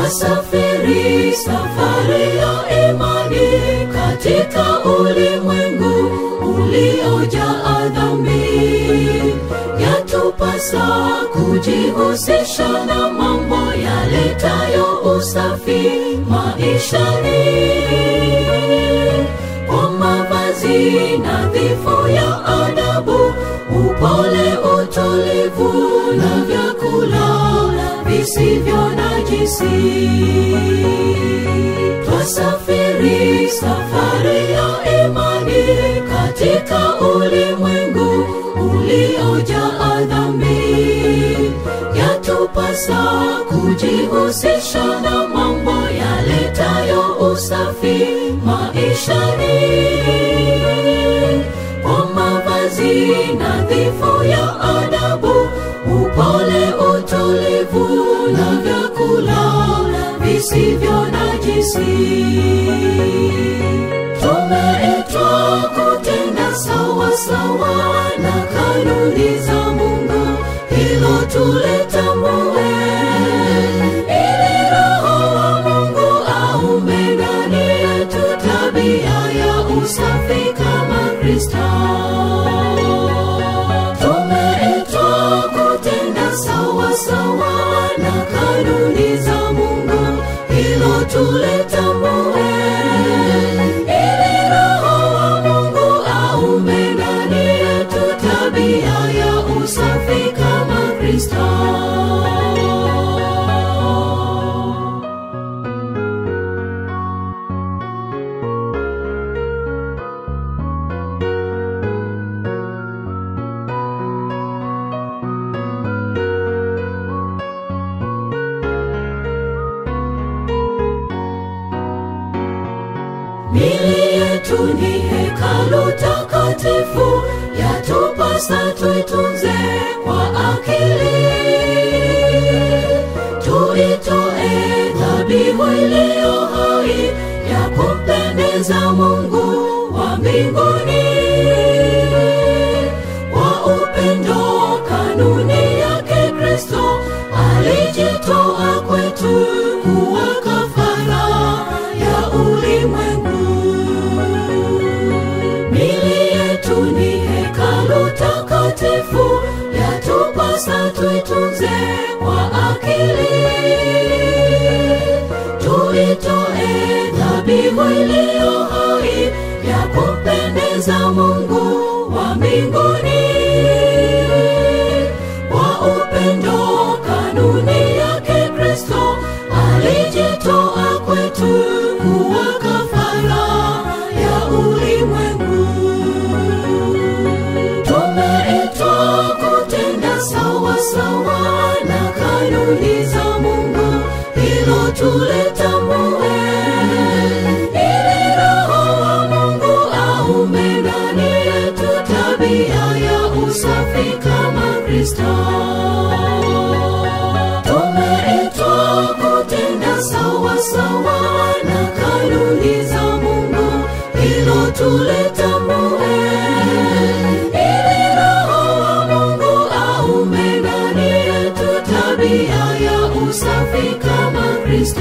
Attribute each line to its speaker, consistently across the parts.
Speaker 1: twasafiri safari ya imani katika ulimwengu uliojaa dhambi yatupasa kujihusisha na mambo yaletayo usafi maishani kwa mavazi nadhifu ya adabu upole utulivu na vyakula visivyo najisi twasafiri safari ya imani katika ulimwengu uliojaa dhambi yatupasa kujihusisha na mambo yaletayo usafi maishani kwa mavazi nadhifu ya adabu upole utulivu na vyakula visivyo najisi tumeitwa kutenda sawa sawa na kanuni za mungu hilo tulitambue ili roho wa mungu aume ndani yetu tabia ya usafi kama kristo tumeitwa kutenda sawa sawa na kanuni za mungu hilo tulitambue ili roho wa mungu aume ndani yetu tabia ya usafi kama kristo mili yetu ni hekalu takatifu yatupasa tuitunze kwa akili tuitoe dhabihu iliyo hai ya kumpendeza mungu wa mbinguni kwa upendo kanuni yake kristo alijitoa kwetu kuwa kafara ya ulimwengu mili yetu ni hekalu takatifu yatupasa tuitunze kwa akili tuitoe dhabihu iliyo hai ya kumpendeza mungu wa mbinguni kwa upendo kanuni yake kristo alijitoa kwetu kuwa kafara ya ulimwengu tumeitwa kutenda sawa sawa na kanuni za mungu hilo tulitambue ili roho wa mungu aume ndani yetu tabia ya usafi kama kristo tumeitwa kutenda sawa sawa na kanuni za mungu hilo tulitambue ili roho wa mungu aume ndani yetu tabia ya usafi kama kristo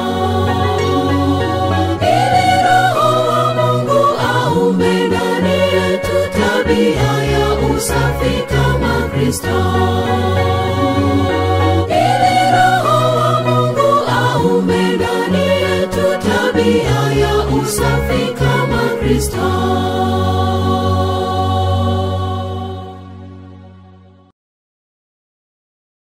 Speaker 1: ili roho wa mungu aume ndani yetu tabia ya usafi kama kristo ili roho wa mungu aume ndani yetu tabia ya usafi kama kristo